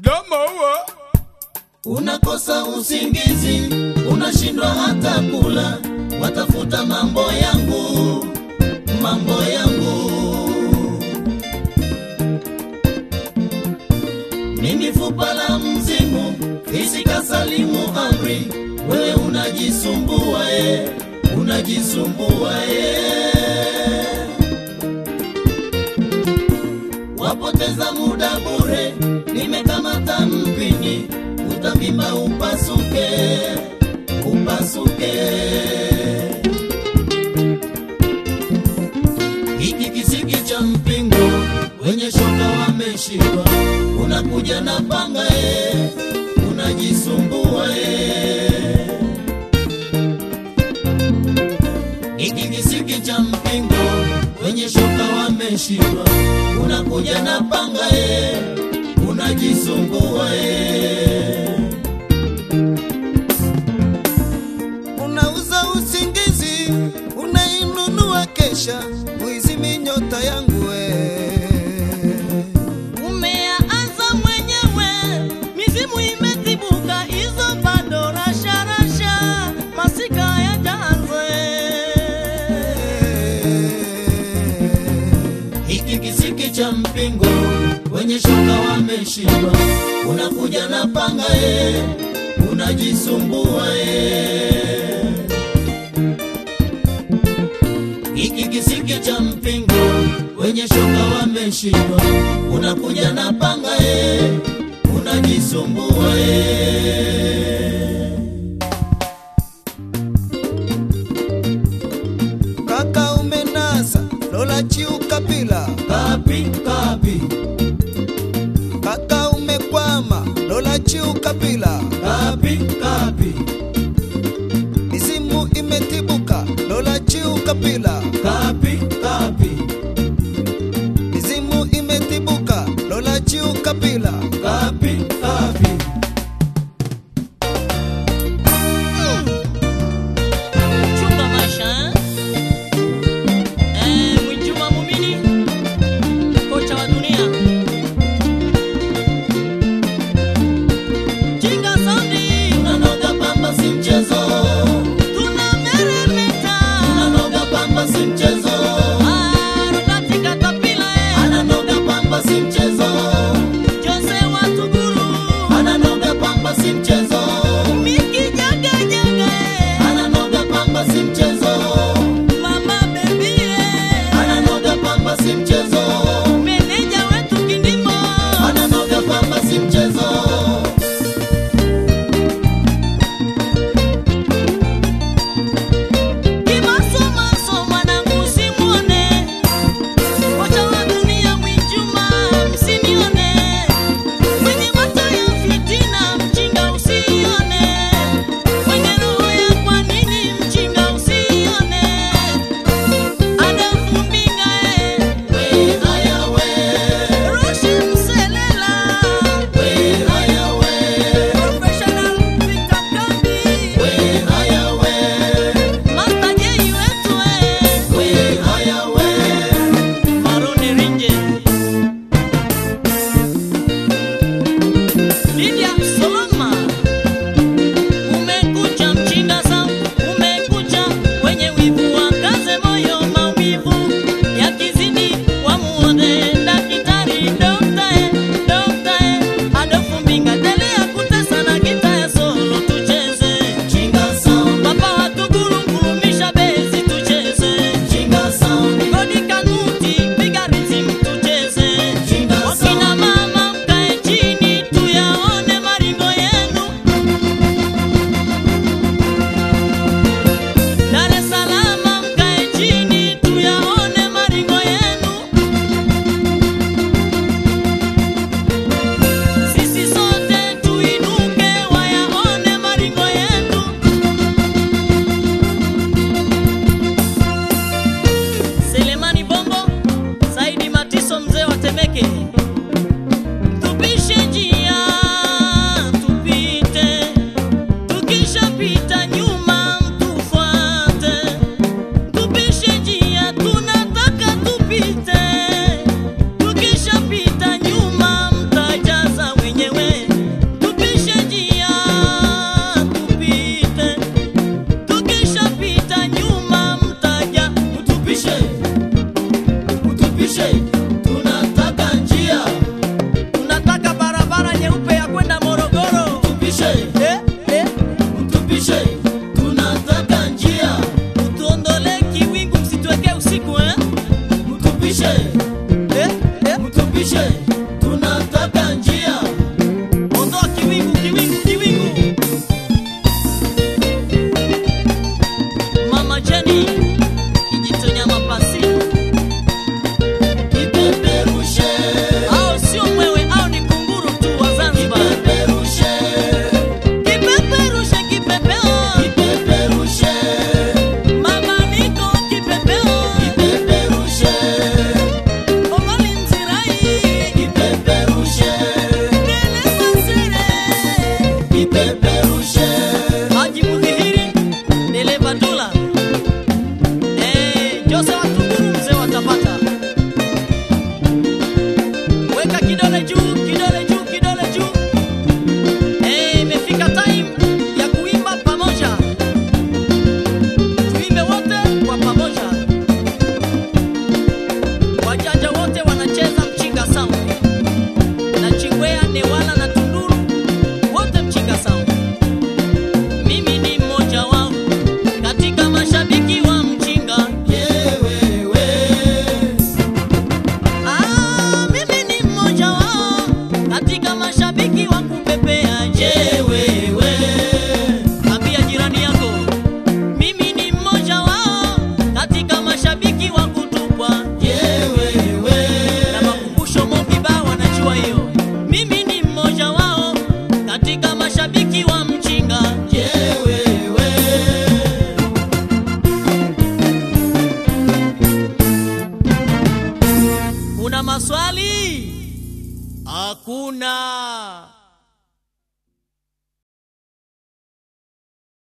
domowo unakosa usingizi, unashindwa hata kula, watafuta mambo yangu, mambo yangu. Mimi fupa la mzimu, fisi kasalimu amri, wewe unajisumbua e, unajisumbua e. wapoteza muda bure, nimekamata mpini, utavimba upasuke, upasuke. Hiki kisiki cha mpingo, wenye shoka wameshindwa, unakuja na panga e, unajisumbua e. Hiki kisiki cha mpingo, wenye shoka wameshindwa, unakuja na panga e, unajisumbua e. unauza usingizi, unainunua kesha, muizimi nyota yangu we. Umeanza mwenyewe, mizimu imetibuka, hizo bado rasharasha, masika yajaanze. Hiki kisiki cha mpingo, wenye shoka wameshindwa, unakuja na panga e, unajisumbua e. Hiki kisiki cha mpingo, wenye shoka wameshindwa, unakuja na panga e, unajisumbua e. Kaka umenasa lola chiu kapila, Kapi kapi kaka umekwama lola chiu kapila, kapi kapi mizimu imetibuka lola chiu kapila, kapi kapi mizimu imetibuka lola chiu kapila. kapi kapi weka kidole juu kidole juu kidole juu Eh, imefika time ya kuimba pamoja tuimbe wote kwa pamoja wajanja wote wanacheza mchinga sound na chingwea newala na tunduru wote mchinga sound mimi ni mmoja wao katika mashabiki wa mchinga yewewe Ah, mimi ni mmoja wao katika mashabiki wa kupepea je yewewe ambia jirani yako mimi ni mmoja wao katika mashabiki wa kutupwa yewewe na makumbusho mokiba wanajua hiyo mimi ni mmoja wao katika mashabiki wa mchinga yewewe una maswali hakuna